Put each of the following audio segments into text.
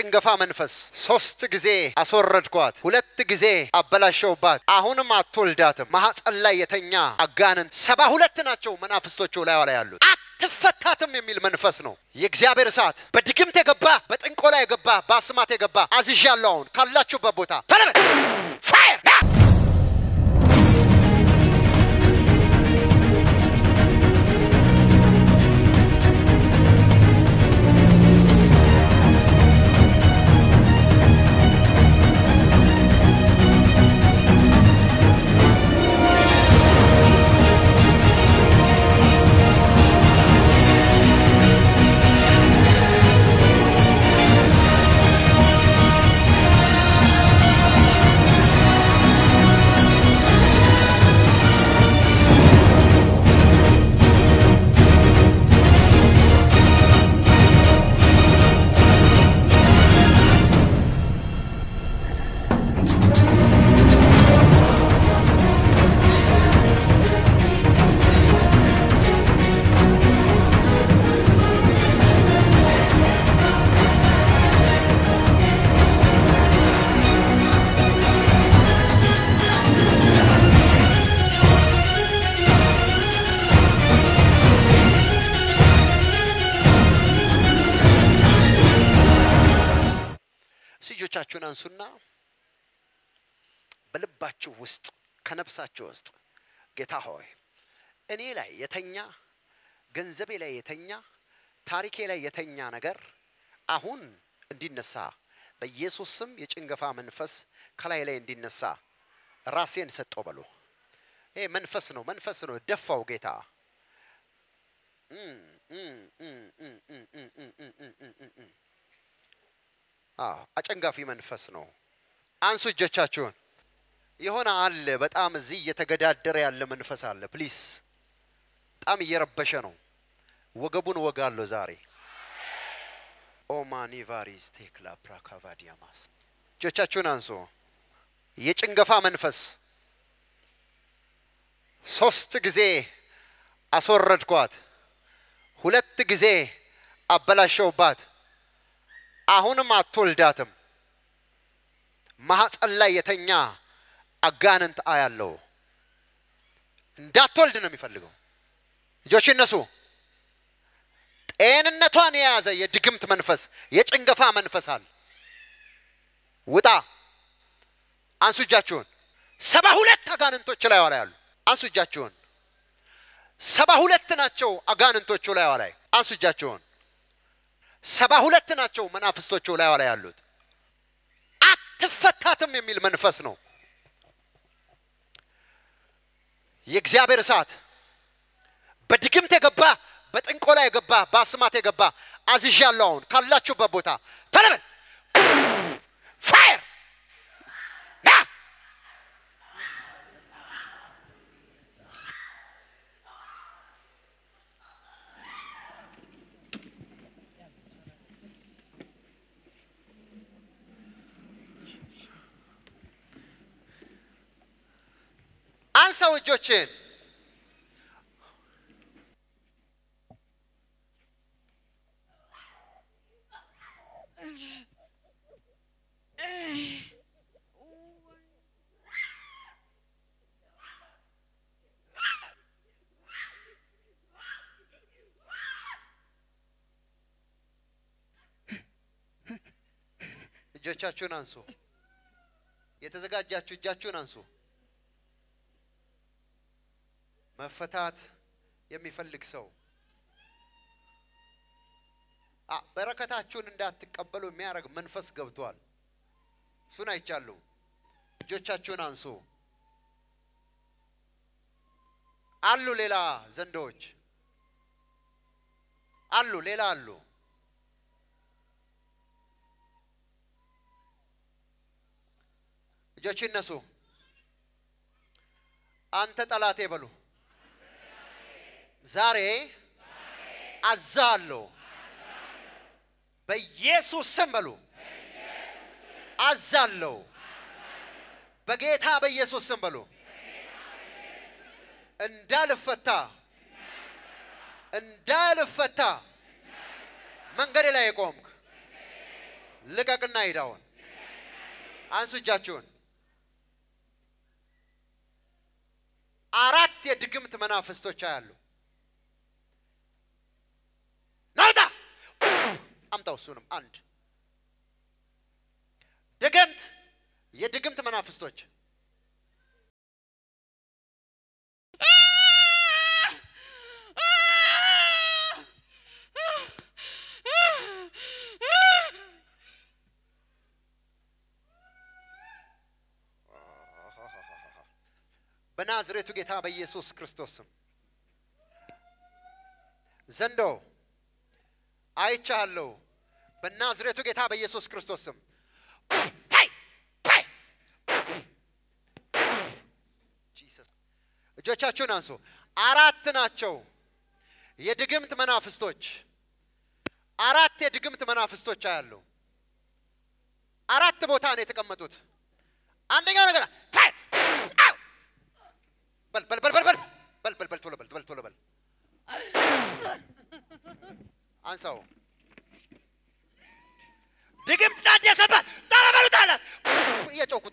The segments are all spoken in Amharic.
የጭንገፋ መንፈስ ሶስት ጊዜ አስወረድኳት፣ ሁለት ጊዜ አበላሸውባት፣ አሁንም አትወልዳትም። ማኅፀን ላይ የተኛ አጋንንት ሰባ ሁለት ናቸው መናፍስቶቹ ላይ ላይ ያሉት አትፈታትም የሚል መንፈስ ነው። የእግዚአብሔር እሳት በድግምት የገባ በጥንቆላ የገባ በአስማት የገባ አዝዣለሁ። አሁን ካላችሁበት ቦታ ተለበ ፋየር ና እጆቻችሁን አንሱና በልባችሁ ውስጥ ከነፍሳችሁ ውስጥ ጌታ ሆይ እኔ ላይ የተኛ ገንዘቤ ላይ የተኛ ታሪኬ ላይ የተኛ ነገር አሁን እንዲነሳ በኢየሱስ ስም የጭንገፋ መንፈስ ከላይ ላይ እንዲነሳ ራሴን ሰጠው በሉ። ይሄ መንፈስ ነው፣ መንፈስ ነው። ደፋው ጌታ አጨንጋፊ መንፈስ ነው። አንሱ እጆቻችሁን። የሆነ አለ በጣም እዚህ እየተገዳደረ ያለ መንፈስ አለ። ፕሊስ በጣም እየረበሸ ነው። ወገቡን ወጋለሁ ዛሬ። ኦማኒ ቫሪስ ቴክላ ፕራካቫዲያማስ እጆቻችሁን አንሱ። የጭንገፋ መንፈስ ሶስት ጊዜ አስወረድኳት፣ ሁለት ጊዜ አበላሸውባት፣ አሁንም አትወልዳትም። ማኅፀን ላይ የተኛ አጋንንት አያለው። እንዳትወልድ ነው የሚፈልገው። ልጆች እነሱ ጤንነቷን የያዘ የድግምት መንፈስ የጭንገፋ መንፈስ አለ። ውጣ! አንሱ እጃችሁን። ሰባ ሁለት አጋንንቶች ላይ ላይ ያሉ አንሱ እጃችሁን። ሰባ ሁለት ናቸው አጋንንቶቹ ላይ ላይ አንሱ እጃችሁን። ሰባ ሁለት ናቸው መናፍስቶቹ ላይ ላይ ያሉት። አትፈታትም የሚል መንፈስ ነው። የእግዚአብሔር እሳት በድግምት የገባ በጥንቆላ የገባ በአስማት የገባ አዝዣለሁ። አሁን ካላችሁበት ቦታ ተለበል ፋየር ና አንሳው እጆችን እጆቻችሁን አንሱ። የተዘጋጃችሁ እጃችሁን አንሱ። መፈታት የሚፈልግ ሰው በረከታችሁን እንዳትቀበሉ የሚያደርግ መንፈስ ገብቷል። እሱን አይቻለሁ። እጆቻችሁን አንሱ። አሉ ሌላ ዘንዶዎች አሉ፣ ሌላ አሉ። እጆች ይነሱ። አንተ ጠላቴ በሉ ዛሬ አዛለሁ በኢየሱስ ስም በሉ አዛለሁ በጌታ በኢየሱስ ስም በሉ እንዳልፈታ እንዳልፈታ መንገዴ ላይ የቆምክ ልቀቅና ሂዳውን አንሱ እጃችሁን። አራት የድግምት መናፍስቶች አያሉ። ናውጣ አምጣው። እሱንም አንድ ድግምት የድግምት መናፍስቶች በናዝሬቱ ጌታ በኢየሱስ ክርስቶስ ስም ዘንዶ አይቻለሁ። በናዝሬቱ ጌታ በኢየሱስ ክርስቶስ ስም ታይ ታይ ጂሰስ እጆቻችሁን አንሱ። አራት ናቸው የድግምት መናፍስቶች። አራት የድግምት መናፍስቶች አያሉ። አራት ቦታ ነው የተቀመጡት። አንደኛው ነገር ታይ አው በል በል በል በል በል በል በል በል ቶሎ በል በል ቶሎ በል አንሳው። ድግምት ታደሰበት ቶሎ በሉት አላት እየጮኩታ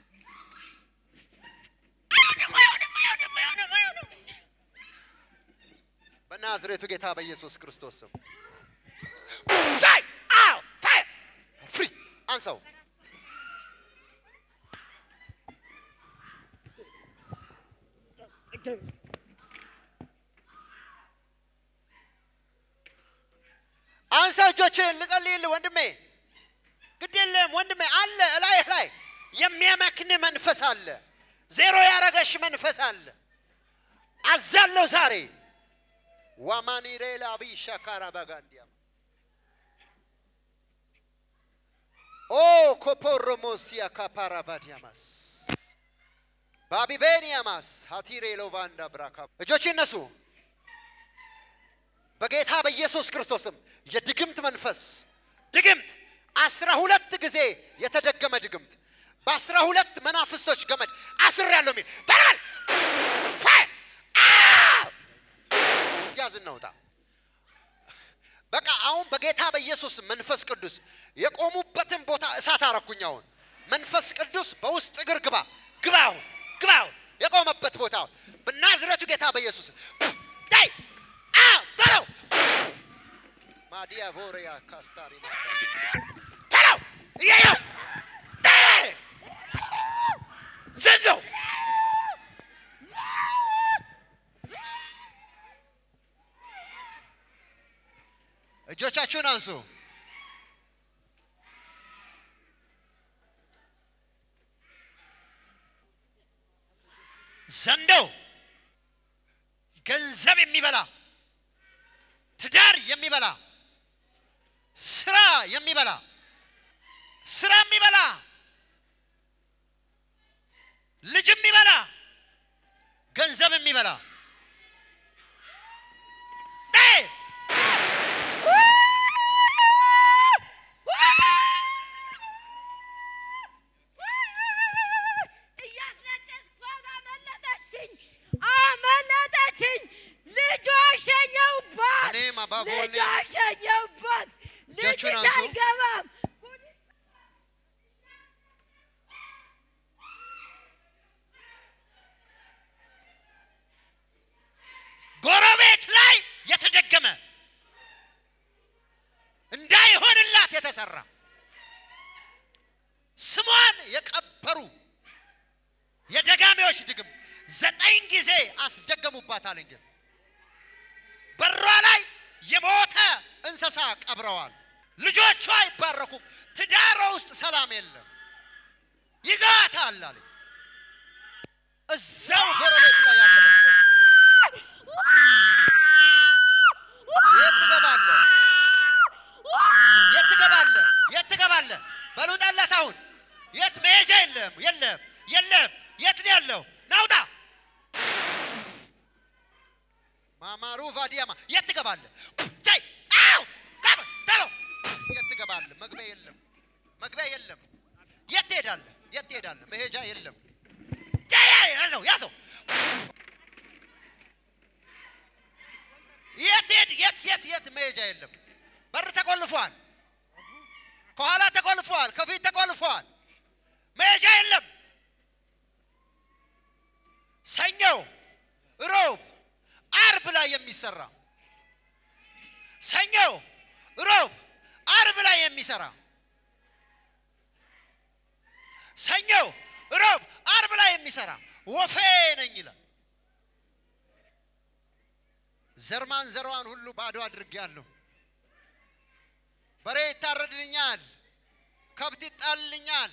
በናዝሬቱ ጌታ በኢየሱስ ክርስቶስ ስም ታይ አው ታይ ፍሪ አንሳው። አንሳ እጆችን ልጸልይልህ ወንድሜ። ግድ የለም ወንድሜ፣ አለ እላይህ ላይ የሚያመክን መንፈስ አለ። ዜሮ ያረገሽ መንፈስ አለ። አዛለሁ ዛሬ ዋማኒሬላ ቢሻካራ ባጋንዲያ ኦ ኮፖሮሞሲያ ካፓራቫዲያማስ ባቢቤኒያማስ ሀቲሬ ሎቫንዳ ብራካ እጆች ይነሱ። በጌታ በኢየሱስ ክርስቶስም የድግምት መንፈስ ድግምት አስራ ሁለት ጊዜ የተደገመ ድግምት በአስራ ሁለት መናፍስቶች ገመድ አስር ያለው ሚል ተረበል ያዝ እናውጣ። በቃ አሁን በጌታ በኢየሱስ መንፈስ ቅዱስ የቆሙበትን ቦታ እሳት አረኩኝ። አሁን መንፈስ ቅዱስ በውስጥ እግር ግባ ግባ አሁን ግባ አሁን የቆመበት ቦታ አሁን በናዝረቱ ጌታ በኢየሱስ ዳይ ተለው ማዲያ ቮሪያ ካስታሪ ተለው እያየው ዘንዶ እጆቻችሁን አንሱ። ዘንዶ ገንዘብ የሚበላ ትዳር የሚበላ ስራ የሚበላ ስራ የሚበላ ልጅ የሚበላ ገንዘብ የሚበላ እያስነቀስኳት አመለጠችኝ አመለጠችኝ። ልጇ ሸኘሁባት እኔም አባቦኔ ልጇ ሸኘሁባት። ልጅ እጃችሁን አንሱ። አይገባም። ጎረቤት ላይ የተደገመ እንዳይሆንላት የተሰራ ስሟን የቀበሩ የደጋሚዎች ድግም ዘጠኝ ጊዜ አስደገሙባት አለ ጌታ። በሯ ላይ የሞተ እንስሳ ቀብረዋል። ልጆቿ አይባረኩም። ትዳሯ ውስጥ ሰላም የለም። ይዘዋታል አለ። እዛው ጎረቤት ላይ ያለ መንፈስ ነው። የት ትገባለህ? የት ትገባለህ? የት ትገባለህ? በሉጣላት አሁን የት መሄጃ የለም፣ የለም፣ የለም። የት ነው ያለው? ናውጣ ማማሩ ቫዲያማ የት ትገባለህ? ታይ አው ጋብ ተሎ የት ትገባለህ? መግቢያ የለም፣ መግቢያ የለም። የት ትሄዳለህ? የት ትሄዳለህ? መሄጃ የለም። ታይ ያዘው፣ ያዘው የት ሄድ የት የት የት መሄጃ የለም። በር ተቆልፏል። ከኋላ ተቆልፏል፣ ከፊት ተቆልፏል። መሄጃ የለም። ሰኞ፣ ሮብ፣ አርብ ላይ የሚሰራ ሰኞ፣ ሮብ፣ አርብ ላይ የሚሰራ ሰኞ፣ ሮብ፣ አርብ ላይ የሚሰራ ወፌ ነኝ ይላል። ዘርማን ዘሯን ሁሉ ባዶ አድርጌያለሁ። በሬ ይታረድልኛል፣ ከብት ይጣልልኛል፣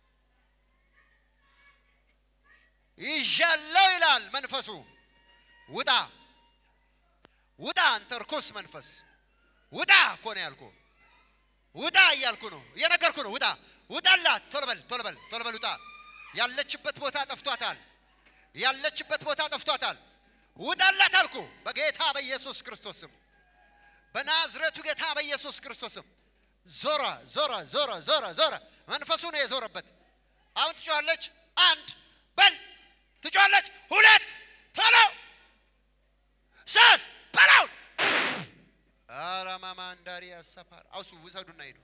ይዣለው ይላል መንፈሱ። ውጣ ውጣ፣ አንተ ርኩስ መንፈስ ውጣ እኮ ነው ያልኩ። ውጣ እያልኩ ነው እየነገርኩ ነው። ውጣ ውጣላት፣ ቶሎ በል ቶሎ በል ቶሎ በል ውጣ። ያለችበት ቦታ ጠፍቷታል። ያለችበት ቦታ ጠፍቷታል። ውጣላት አልኩ በጌታ በኢየሱስ ክርስቶስ ስም በናዝሬቱ ጌታ በኢየሱስ ክርስቶስ ስም። ዞረ ዞረ ዞረ ዞረ ዞረ። መንፈሱ ነው የዞረበት። አሁን ትጮኻለች። አንድ በል ትጮኻለች። ሁለት ቶሎ ሶስት በላውን አራማማ እንዳሪ ያሰፋር አውሱ ውሰዱና ሂዱ።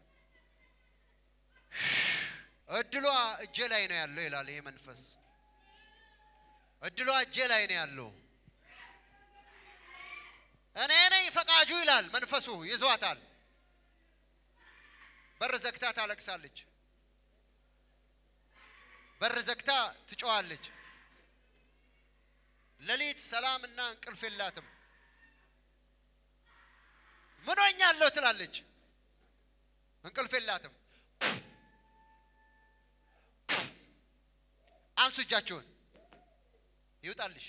እድሏ እጄ ላይ ነው ያለው ይላል ይሄ መንፈስ። እድሏ እጄ ላይ ነው ያለው። እኔ ነኝ ፈቃጁ ይላል መንፈሱ። ይዟታል። በር ዘግታ ታለቅሳለች። በር ዘግታ ትጮኻለች። ሌሊት ሰላምና እንቅልፍ የላትም። ምን ሆኛለሁ ትላለች። እንቅልፍ የላትም። አንሱ እጃችሁን። ይውጣልሽ፣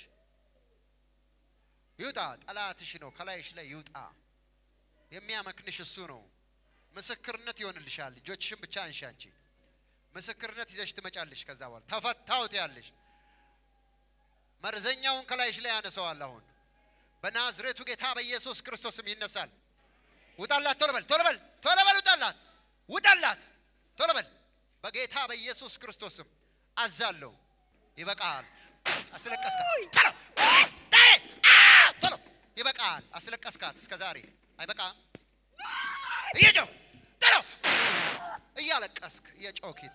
ይውጣ። ጠላትሽ ነው ከላይሽ ላይ ይውጣ። የሚያመክንሽ እሱ ነው። ምስክርነት ይሆንልሻል። ልጆችሽን ብቻ አንሺ። አንቺ ምስክርነት ይዘሽ ትመጫለሽ። ከዛ በኋላ ተፈታው ትያለሽ። መርዘኛውን ከላይሽ ላይ ያነሰዋል። አሁን በናዝሬቱ ጌታ በኢየሱስ ክርስቶስም ይነሳል። ውጣላት! ቶሎ በል ቶሎ በል ቶሎ በል ውጣላት! ውጣላት! ቶሎ በል በጌታ በኢየሱስ ክርስቶስም አዛለሁ። ይበቃል። አስለቀስካት። ቶሎ ቶሎ ይበቃል። አስለቀስካት እስከ ዛሬ አይበቃም። እየጮህ ቶሎ እያለቀስክ እየጮህ ሂድ።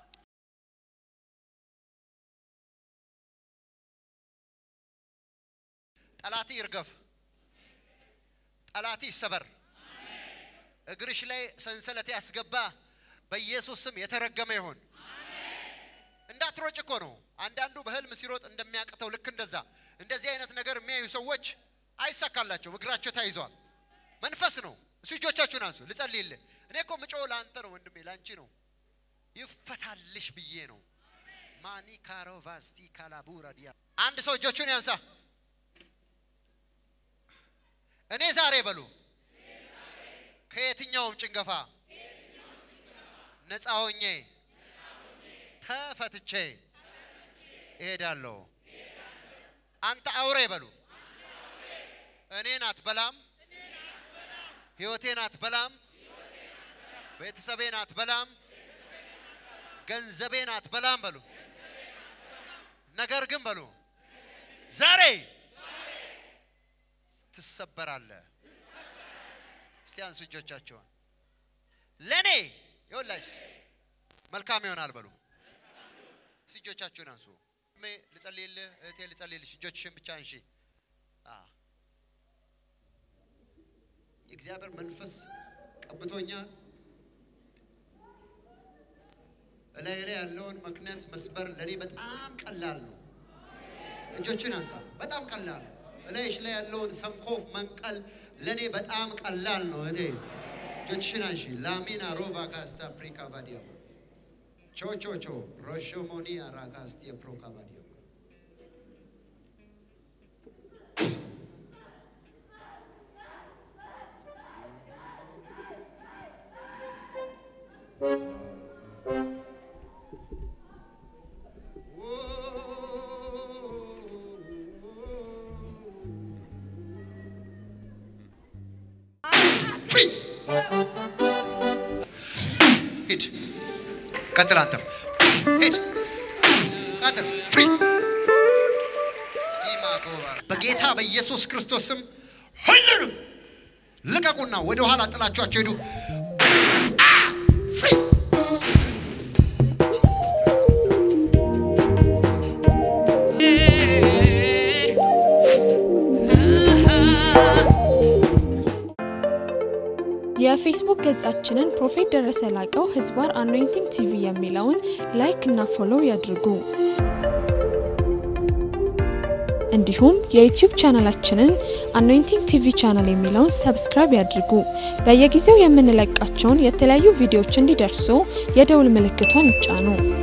ጠላት ይርገፍ። ጠላት ይሰበር። እግርሽ ላይ ሰንሰለት ያስገባ በኢየሱስ ስም የተረገመ ይሁን። እንዳትሮጭ እኮ ነው። አንዳንዱ በህልም ሲሮጥ እንደሚያቅተው ልክ እንደዛ እንደዚህ አይነት ነገር የሚያዩ ሰዎች አይሳካላቸውም። እግራቸው ተይዟል። መንፈስ ነው። እሱ እጆቻችሁን አንሱ፣ ልጸልይልህ። እኔ እኮ ምጮህ ለአንተ ነው ወንድሜ፣ ለአንቺ ነው። ይፈታልሽ ብዬ ነው። ማኒ ካሮ ቫስቲ ካላቡራ ዲያ አንድ ሰው እጆቹን ያንሳ። እኔ ዛሬ በሉ ከየትኛውም ጭንገፋ ነፃ ሆኜ ተፈትቼ እሄዳለሁ። አንተ አውሬ በሉ እኔን አትበላም፣ ህይወቴን አትበላም፣ ቤተሰቤን አትበላም፣ ገንዘቤን አትበላም በሉ። ነገር ግን በሉ ዛሬ ትሰበራለህ። እስቲ አንሱ እጆቻቸውን። ለእኔ ይኸውላችሁ መልካም ይሆናል በሉ። እስቲ እጆቻችሁን አንሱ። እሜ ልጸልይልህ፣ እህቴ ልጸልይልሽ። እጆችሽን ብቻ አንሺ። አ የእግዚአብሔር መንፈስ ቀብቶኛል። እላይ ላይ ያለውን ምክንያት መስበር ለእኔ በጣም ቀላል ነው። እጆችን አንሳ። በጣም ቀላል ነው። እላይሽ ላይ ያለውን ሰንኮፍ መንቀል ለእኔ በጣም ቀላል ነው። እህቴ እጆችሽን አንሺ። ላሚና ሮቫ ካስታ ፕሪካ ቫዲያ ቾቾቾ ሮሾሞኒ አራካስቲ ፕሮካ ቫዲያ ፍሪ ሂድ፣ ቀጥል። አንተም ሂድ፣ ቀጥል። ፍሪ በጌታ በኢየሱስ ክርስቶስ ስም ሁሉንም ልቀቁና ወደ ኋላ ጥላችኋቸው ሂዱ። አ! ፍሪ የፌስቡክ ገጻችንን ፕሮፌት ደረሰ ላቀው ህዝባር አኖይንቲንግ ቲቪ የሚለውን ላይክ እና ፎሎው ያድርጉ። እንዲሁም የዩቲዩብ ቻናላችንን አኖይንቲንግ ቲቪ ቻናል የሚለውን ሰብስክራይብ ያድርጉ። በየጊዜው የምንለቃቸውን የተለያዩ ቪዲዮዎች እንዲደርሱ የደውል ምልክቷን ይጫኑ።